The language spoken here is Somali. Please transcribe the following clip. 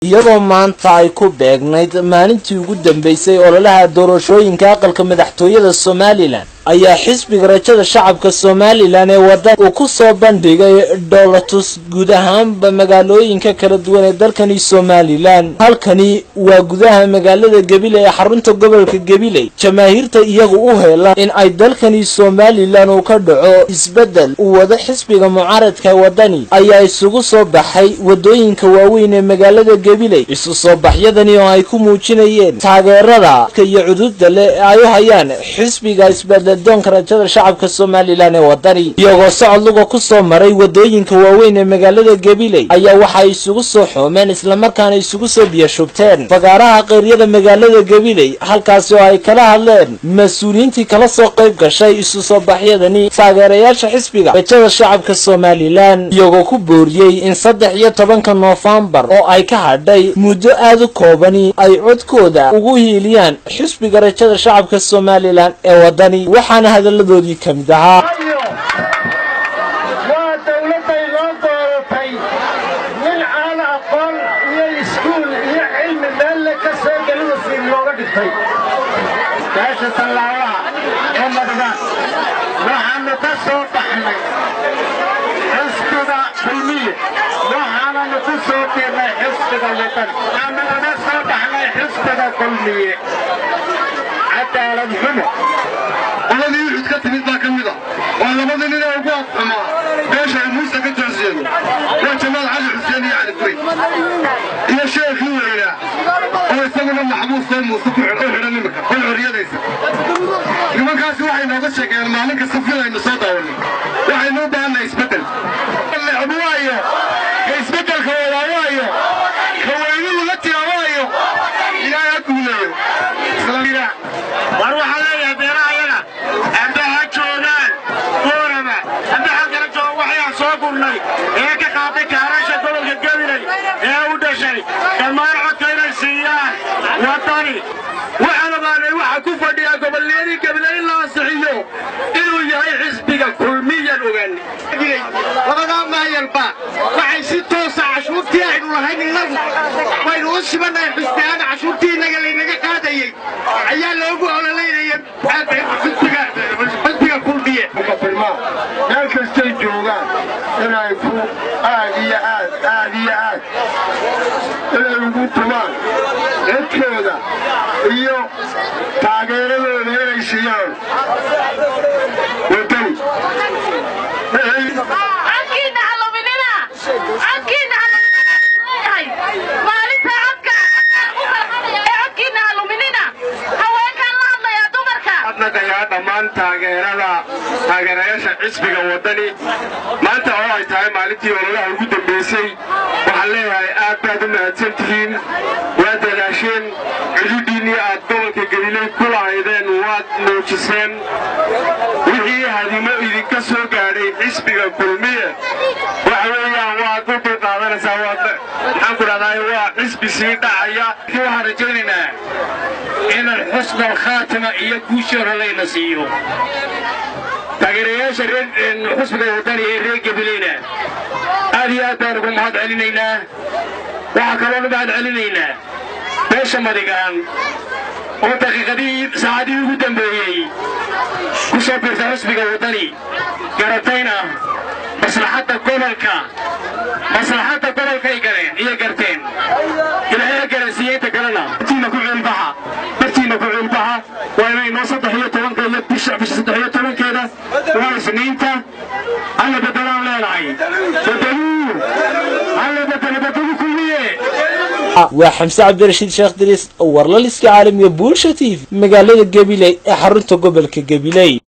iyadoo maanta ay ku beegnayd maalintii ugu dambeysay ololaha doorashooyinka aqalka madaxtooyada somalilan ayaa xisbiga rajada shacabka somalilan ee wadan uu ku soo bandhigay dhowlatus guud ahaanba magaalooyinka kala duwan ee dalkani somalilan halkani waa gudaha magaalada gabiley ee xarunta gobolka gabiley jamaahiirta iyagu u heela in ay dalkani somalilan uu ka dhaco isbedel uu wado xisbiga mucaaradka wadani ayaa isugu soo baxay wadooyinka waaweyn ee magaalada gabiley isu soo baxyadani oo ay ku muujinayeen taageerada iyo cududa leh ee ay u hayaan xisbiga isbedel doonka rajada shacabka somalilan ee wadani iyagoo socod luga ku soo maray wadooyinka waaweyn ee magaalada gabiley ayaa waxay isugu soo xoomeen islamarkaana isugu soo biyashubteen fagaaraha qeyryada magaalada gabiley halkaasi oo ay kala hadleen mas-uuliyiintii kala soo qayb gashay isu soo baxyadani taageerayaasha xisbiga rajada shacabka somalilan iyagoo ku booriyey in saddex iyo tobanka noofembar oo ay ka hadhay muddo aada u koobani ay codkooda ugu hiiliyaan xisbiga rajada shacabka somalilan ee wadani waxaana hadalladoodii ka mid ahaa waa dawladday loo dooratay nin aan aqoon iyo iskuul iyo cilmi meelle ka soo gelida siin looga dhigtay beesha tallaabaha ee madgaan waxaannu ka soo baxnay xisbiga kulmiye waxaananu ku soo biirnay xisbiga wadan waxaanu uga soo baxnay xisbiga kulmiye cadaalad xumo qoladii uxud ka timid baa ka mid a waa labada nin ee ugu adxumaa beesha ay muuse ka toorseedo waa jamaal cali xuseen iyo cali guray iyo sheekhii weynaa oo isaguna maxbuusoo muuse ku xidhan iminka oo xorriyadaysa nimankaasi waxay nooga sheegeen maalin kasta filaynu soo daawanay waxaynu u baahannahay isbeddel necbu waayo ka isbeddelka wadaa waayo ka weynu laga tira waayo ilaahay ha guuleeyo war waxaa leeyahay beeraha yaga amba ha joogaan boorama amba ha kala jooga waxayaan soo gurnay ee ka qaaday kaarasha gobolka gabiley ee u dhashay dhammaan codka inay siiyaan waddani waxaan ogaanay waxa ku fadhiyaa gobolniyadii gabiley in la ansixiyo inuu yahay xisbiga kulmiyan ogaanay labadaa maayalba waxay si toosa cashuurtii aynu lahayn innagu waynu u sibannahay xisbiyaana cashuurtii innaga laynaga qaadayey ayaa loogu ololeynaya xisbiga kulmiye meel kastay joogaan inay ku aad iyo aad aad iyo aad inay ugu tumaan codkooda iyo taageeradooda inay siiyaan wadani codkiina haluminina codkiina halumininayahay maalinta codka ee codkiina haluminina haweenkaan la hadlayaa dumarka adnaqayaa dhammaan taageerada taageerayaasha xisbiga waddani maanta oo ay tahay maalintii ololaha ugu dambaysay waxaan leeyahay aad baad u mahadsan tihiin waad dadaasheen cududiinnii aad gobolka galiley ku lahaydeen waad muujiseen wixii hadimo idinka soo gaadhay xisbiga kulmiye waxa weeyaan waad u dulqaadanaysaa waad maxaan ku dhahdaa waa xisbi sii dhacaya waxaan rajaynaynaa inaan xusna alkhaatima iyo guushii hore layna siiyo taageerayaasha xusbiga wadani ee reer gabileyna aad iyo aad baan ugu mahad celinaynaa waxaa kaloonu mahad celinaynaa beesha madigaan oo daqiiqadihii saacadihii ugu dambeeyey ku soo biirta xusbiga wadani garatayna maslaxadda gobolka maslaxadda gobolkay galeen iyo garteen ilaahay ha garansiiye inta kalena bartiina ku ciilbaxa bartiina ku ciilbaxa waa inay noo saddex iyo tobanka iyo bisha bisha saddex iyo tobankeeda waa isniinta alla bedelaan leenahay bedeluu alla bedelo bedelu kulmiye waa xamse cabdirashiid sheekh diriis warlaliska caalamiga bulsha t v magaalada gabiley ee xarunta gobolka gabiley